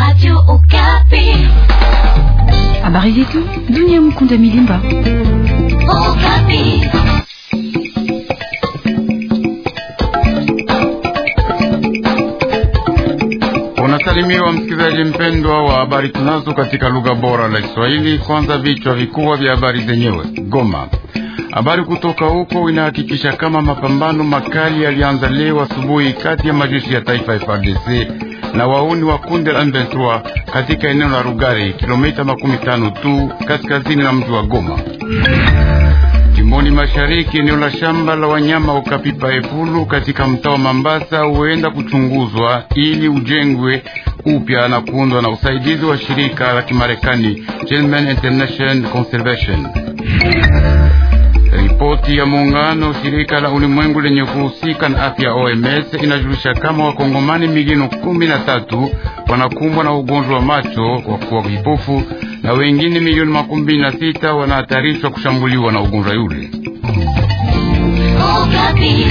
Radio Okapi. Habari zetu dunia. Mkunda Milimba. Okapi. Unasalimiwa msikilizaji mpendwa wa habari tunazo katika lugha bora la Kiswahili. Kwanza vichwa vikubwa vya habari zenyewe. Goma, habari kutoka huko inahakikisha kama mapambano makali yalianza leo asubuhi kati ya majeshi ya taifa FARDC na wauni wa kundi la M23 katika eneo la Rugari, kilomita makumi tano tu kaskazini na mji wa Goma. Jimboni mashariki, eneo la shamba la wanyama Okapipa Epulu katika mtaa wa Mambasa huenda kuchunguzwa ili ujengwe upya na kuundwa na usaidizi wa shirika la Kimarekani Gentleman International Conservation. Ripoti ya muungano shirika la ulimwengu lenye kuhusika na afya OMS inajulisha kama wakongomani milioni kumi na tatu wanakumbwa na ugonjwa wa macho kwa kuwa vipofu na wengine milioni makumi mbili na sita wanahatarishwa kushambuliwa na ugonjwa yule. Okapi.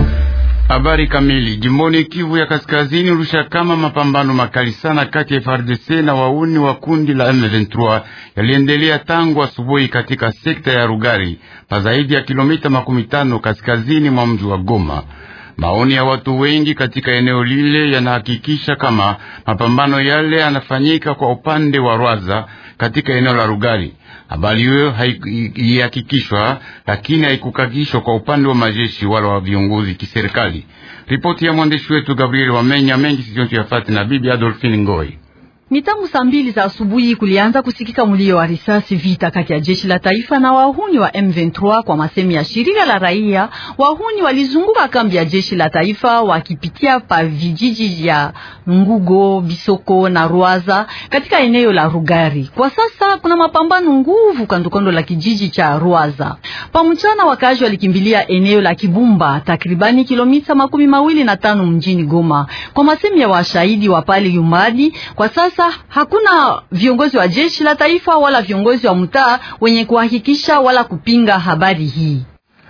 Habari kamili. Jimboni Kivu ya Kaskazini ulisha kama mapambano makali sana kati ya FARDC na wauni wa kundi la M23 yaliendelea tangu asubuhi katika sekta ya Rugari pa zaidi ya kilomita makumi tano kaskazini mwa mji wa Goma. Maoni ya watu wengi katika eneo lile yanahakikisha kama mapambano yale yanafanyika kwa upande wa Rwaza katika eneo la Rugari. Habari hiyo haikuhakikishwa, lakini haikukakishwa kwa upande wa majeshi wala wa viongozi kiserikali. Ripoti ya mwandishi wetu Gabriel Wamenya mengi sijontu yafati na bibi Adolphine Ngoi. Ni tangu saa mbili za asubuhi kulianza kusikika mlio wa risasi, vita kati ya jeshi la taifa na wahuni wa M23. Kwa masemi ya shirika la raia, wahuni walizunguka kambi ya jeshi la taifa wakipitia pa vijiji vya Ngugo, Bisoko na Rwaza katika eneo la Rugari. Kwa sasa kuna mapambano nguvu kandokando la kijiji cha Rwaza. Pamchana wakazi walikimbilia eneo la Kibumba, takribani kilomita makumi mawili na tano mjini Goma. Kwa masemi ya washahidi wa pale Yumadi, kwa sasa hakuna viongozi wa jeshi la taifa wala viongozi wa mtaa wenye kuhakikisha wala kupinga habari hii.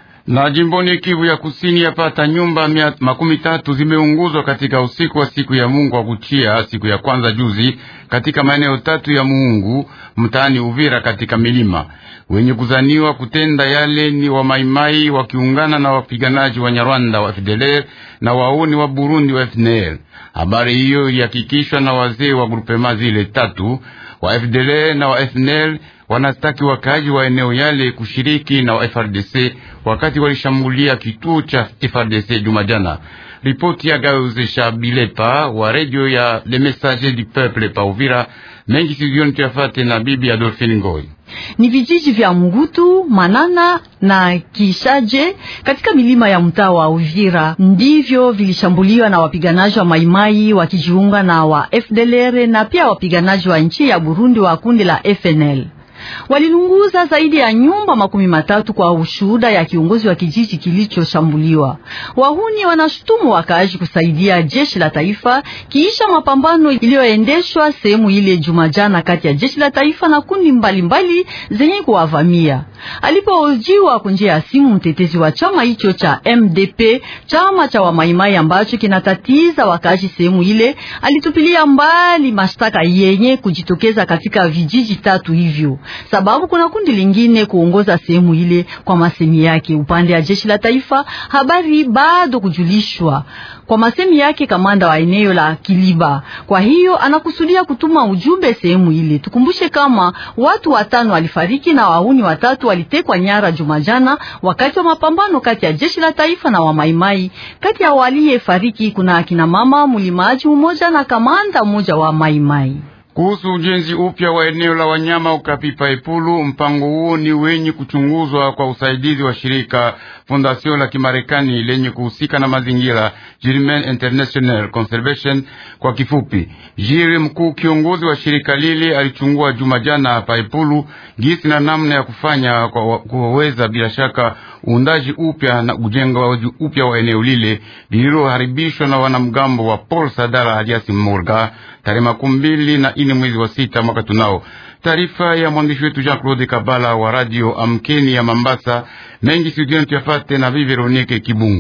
Na jimboni Kivu ya Kusini, yapata nyumba mia makumi tatu zimeunguzwa katika usiku wa siku ya Mungu wa kuchia siku ya kwanza juzi, katika maeneo tatu ya Muungu mtaani Uvira katika milima. Wenye kuzaniwa kutenda yale ni wa maimai wakiungana na wapiganaji wa Nyarwanda wa FDLR na wauni wa Burundi wa FNL. Habari hiyo ilihakikishwa na wazee wa grupema zile tatu wa FDLR na wa FNL wanastaki wakaji wa eneo yale kushiriki na wa FRDC wakati walishambulia kituo cha FRDC Jumajana. Ripoti ya Gauzesha Bilepa wa redio ya Le Messager du Peuple pa Uvira. Mengi sizioni tuyafate na bibi Adolphine Ngoi. Ni vijiji vya Mugutu, Manana na Kishaje katika milima ya mtaa wa Uvira ndivyo vilishambuliwa na wapiganaji wa Maimai wakijiunga na wa FDLR na pia wapiganaji wa nchi ya Burundi wa kundi la FNL. Walilunguza zaidi ya nyumba makumi matatu kwa ushuhuda ya kiongozi wa kijiji kilichoshambuliwa. Wahuni wanashutumu wakaaji kusaidia jeshi la taifa kiisha mapambano iliyoendeshwa sehemu ile Jumajana kati ya jeshi la taifa na kundi mbalimbali zenye kuwavamia. Alipohojiwa kwa njia ya simu, mtetezi wa chama hicho cha MDP, chama cha wamaimai ambacho kinatatiza wakaaji sehemu ile, alitupilia mbali mashtaka yenye kujitokeza katika vijiji tatu hivyo sababu kuna kundi lingine kuongoza sehemu ile. Kwa masemi yake, upande ya jeshi la taifa, habari bado kujulishwa. Kwa masemi yake, kamanda wa eneo la Kiliba, kwa hiyo anakusudia kutuma ujumbe sehemu ile. Tukumbushe kama watu watano walifariki na wahuni watatu walitekwa nyara Jumajana wakati wa mapambano kati ya jeshi la taifa na wamaimai. Kati ya waliyefariki kuna akina mama mlimaji mmoja na kamanda mmoja wa maimai. Kuhusu ujenzi upya wa eneo la wanyama Ukapipa Epulu, mpango huo ni wenye kuchunguzwa kwa usaidizi wa shirika Fondation la Kimarekani lenye kuhusika na mazingira, Gentleman International Conservation kwa kifupi. Jiri mkuu kiongozi wa shirika lile alichungua juma jana hapa Epulu gisi na namna ya kufanya kwa kuweza bila shaka uundaji upya na ujenga upya wa eneo lile lililoharibishwa na wanamgambo wa Paul Sadala aliasi Morga tarehe makumi mbili na ine mwezi wa sita mwaka tunao. Taarifa ya mwandishi wetu Jean Claude Kabala wa radio Amkeni ya Mambasa. Mengi studioni tuyafate na Bi Veronique Kibungu.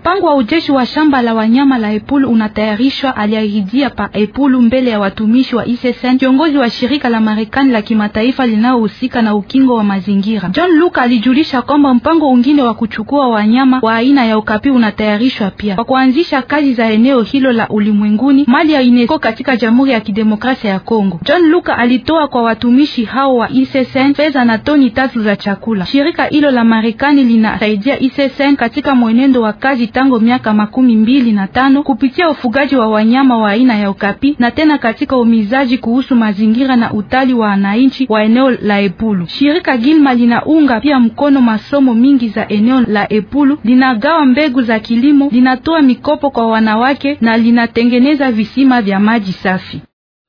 Mpango wa ujeshi wa shamba la wanyama la Epulu unatayarishwa, aliahidia pa Epulu mbele ya watumishi wa ISSN, kiongozi wa shirika la Marekani la kimataifa linalohusika na ukingo wa mazingira. John Luke alijulisha kwamba mpango ungine wa kuchukua wanyama wa aina ya ukapi unatayarishwa pia kwa kuanzisha kazi za eneo hilo la ulimwenguni mali ya UNESCO katika Jamhuri ya Kidemokrasia ya Kongo. John Luke alitoa kwa watumishi hao wa ISSN fedha na toni tatu za chakula. Shirika hilo la Marekani linasaidia ISSN katika mwenendo wa kazi tangu miaka makumi mbili na tano kupitia ufugaji wa wanyama wa aina ya ukapi na tena katika umizaji kuhusu mazingira na utali wa wananchi wa eneo la Epulu. Shirika Gilma linaunga pia mkono masomo mingi za eneo la Epulu, linagawa mbegu za kilimo, linatoa mikopo kwa wanawake na linatengeneza visima vya maji safi.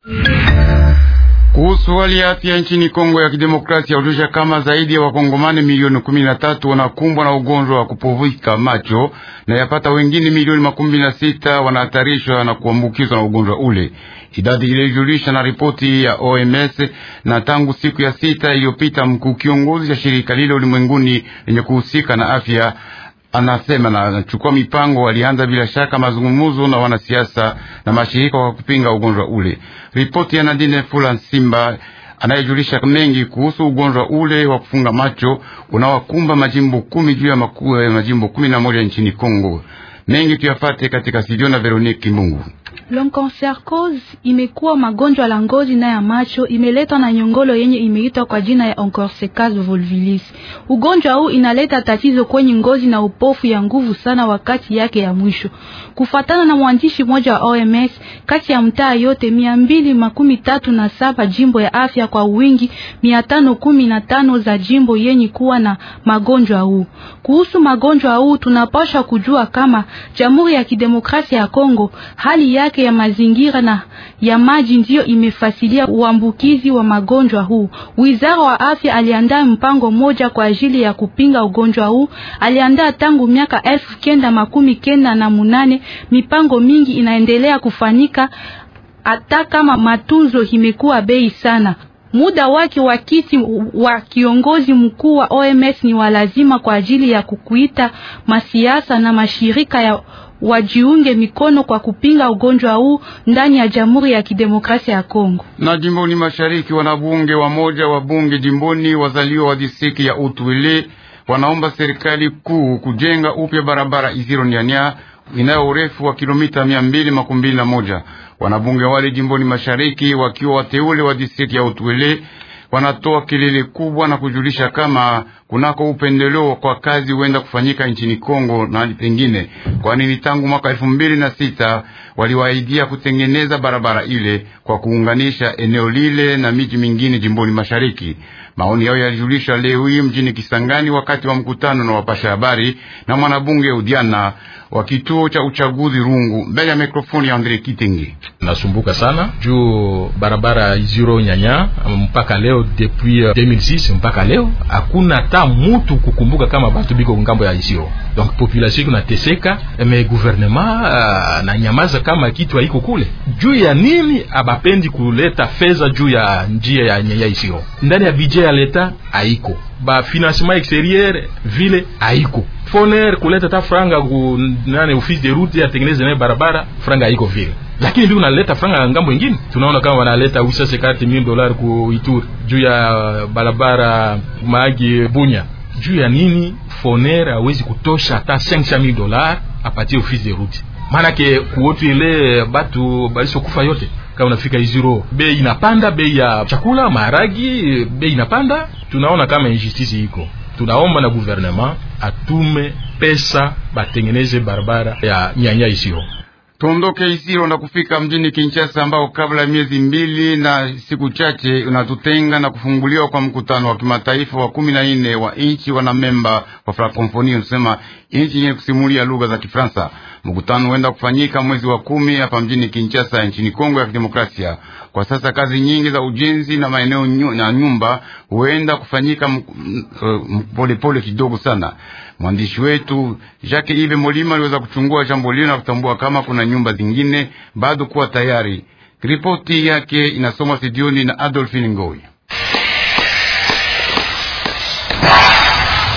Kuhusu hali ya afya nchini Kongo ya Kidemokrasia, ulisha kama zaidi ya wakongomani milioni kumi na tatu wanakumbwa na ugonjwa wa kupovika macho na yapata wengine milioni makumi na sita wanahatarishwa na kuambukizwa na ugonjwa ule. Idadi iliyojulisha na ripoti ya OMS na tangu siku ya sita iliyopita, mkuu kiongozi cha shirika lile ulimwenguni lenye kuhusika na afya anasema na anachukua mipango. Walianza bila shaka mazungumzo na wanasiasa na mashirika kwa kupinga ugonjwa ule. Ripoti ya Nadine Fula Simba anayejulisha mengi kuhusu ugonjwa ule wa kufunga macho unawakumba majimbo kumi juu ya makuu ya majimbo kumi na moja nchini Kongo. Mengi tuyafate katika studio na Veronique Kimungu. Onchocercose imekuwa magonjwa la ngozi na ya macho, imeletwa na nyongolo yenye imeitwa kwa jina ya Onchocercase volvulus. Ugonjwa huu inaleta tatizo kwenye ngozi na upofu ya nguvu sana wakati yake ya mwisho. Kufatana na mwandishi mmoja wa OMS, kati ya mtaa yote mia mbili makumi tatu na saba jimbo ya afya kwa wingi mia tano kumi na tano za jimbo yenye kuwa na magonjwa huu. Kuhusu magonjwa huu tunapaswa kujua kama Jamhuri ya Kidemokrasia ya Kongo hali yake ya mazingira na ya maji ndiyo imefasilia uambukizi wa magonjwa huu. Wizara wa afya aliandaa mpango moja kwa ajili ya kupinga ugonjwa huu. Aliandaa tangu miaka elfu kenda makumi kenda na munane. Mipango mingi inaendelea kufanyika hata kama matunzo imekuwa bei sana. Muda wake wa kiti wa kiongozi mkuu wa OMS ni walazima kwa ajili ya kukuita masiasa na mashirika ya wajiunge mikono kwa kupinga ugonjwa huu ndani ya Jamhuri ya Kidemokrasia ya Kongo. Na jimboni mashariki, wanabunge wa moja wa bunge jimboni wazaliwa wa distrikti ya Utwele wanaomba serikali kuu kujenga upya barabara Iziro Nyanya inayo urefu wa kilomita mia mbili makumi mbili na moja. Wanabunge wale jimboni mashariki wakiwa wateule wa distrikti ya Utwele wanatoa kelele kubwa na kujulisha kama kunako upendeleo kwa kazi huenda kufanyika nchini Kongo na pengine, kwani ni tangu mwaka elfu mbili na sita waliwaidia kutengeneza barabara ile kwa kuunganisha eneo lile na miji mingine jimboni mashariki. Maoni yao yalijulishwa leo hii mjini Kisangani wakati wa mkutano na wapasha habari na mwanabunge Udiana wa kituo cha uchaguzi Rungu mbele ya mikrofoni ya Andre Kitenge. Nasumbuka sana juu barabara Iziro Nyanya mpaka leo depuis 2006 mpaka leo hakuna hata mutu kukumbuka kama batu biko ngambo ya Iziro. Donc population iko nateseka, me gouvernement uh, na nyamaza kama kitu haiko kule. Juu ya nini abapendi kuleta fedha juu ya njia ya Nyanya Iziro ndani ya budget ya leta haiko, ba financement exterieur vile haiko foner kuleta ta franga ku nane office de route atengeneze naye barabara franga haiko vile, lakini ndio unaleta franga ngambo ingine. Tunaona kama wanaleta 850,000 dollars ku Ituri juu ya barabara Mahagi Bunya. Juu ya nini foner hawezi kutosha hata 500,000 dollars apatie office de route? Maana ke kuotu ile batu balisokufa yote kama unafika Iziro, bei inapanda, bei ya chakula maharagi, bei inapanda. Tunaona kama injustice iko tunaomba na gouvernement atume pesa batengeneze barabara ya Nyanya Isiro. Tuondoke Isiro na kufika mjini Kinshasa, ambao kabla ya miezi mbili na siku chache unatutenga na kufunguliwa kwa mkutano wa kimataifa wa kumi na nne wa nchi wanamemba wa Francophonie, unasema nchi yenye kusimulia lugha za Kifaransa. Mkutano huenda kufanyika mwezi wa kumi hapa mjini Kinshasa nchini Kongo ya Kidemokrasia. Kwa sasa kazi nyingi za ujenzi na maeneo na nyumba huenda kufanyika polepole pole kidogo sana. Mwandishi wetu Jacques Ive Molima aliweza kuchungua jambo lile na kutambua kama kuna nyumba zingine bado kuwa tayari. Ripoti yake inasomwa studioni na Adolphine Ngoi. Tuko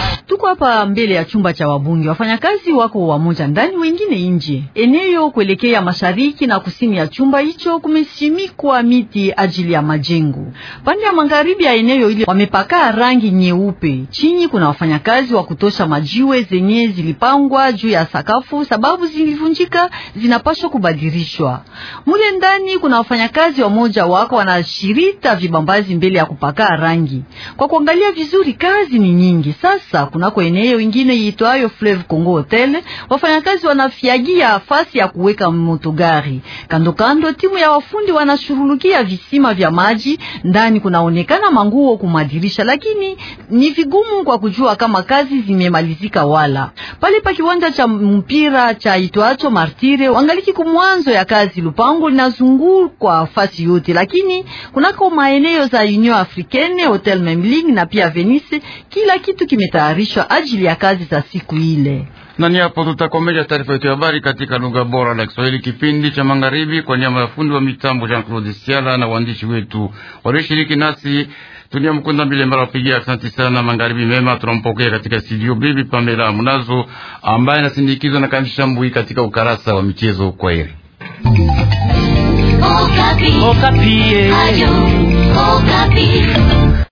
hapa mbele ya chumba cha wabunge. Wafanyakazi wako wamoja ndani, wengine nje. Eneo kuelekea mashariki na kusini ya chumba hicho kumesimikwa miti ajili ya majengo. Pande ya magharibi ya eneo ile wamepaka rangi nyeupe. Chini kuna wafanyakazi wa kutosha, majiwe zenye zilipangwa juu ya sakafu sababu zilivunjika zinapaswa kubadilishwa. Mule ndani kuna wafanyakazi wamoja wako wanashirita vibambazi mbele ya kupaka rangi. Kwa kuangalia vizuri, kazi ni nyingi. Sasa kunako eneo ingine iitwayo Fleuve Congo Hotel, wafanyakazi wanafiagia fasi ya kuweka motogari. Kando kando, timu ya wafundi wanashurulukia visima vya maji. Ndani kunaonekana manguo kumadirisha, lakini ni vigumu kwa kujua kama kazi zimemalizika wala. Pale pa kiwanja cha mpira cha itwacho Martire, wangaliki kumwanzo ya kazi. Lupango linazungukwa fasi yote, lakini kunako maeneo za Union Africaine, Hotel Memling na pia Venice, kila kitu kimetayarishwa ajili ya kazi za siku ile. Na ni hapo tutakomesha taarifa yetu ya habari katika lugha bora la Kiswahili, kipindi cha magharibi, kwa niaba ya fundi wa mitambo Jean Claude Siala na waandishi wetu walioshiriki nasi Tunia Mkunda Mbile Mbala wapigia asante sana. Magharibi mema, tunampokea katika studio bibi Pamela Munazo ambaye anasindikizwa na Kanisha Mbui katika ukarasa wa michezo. Kwa heri. Okapi. Okapi. Ayo, Okapi.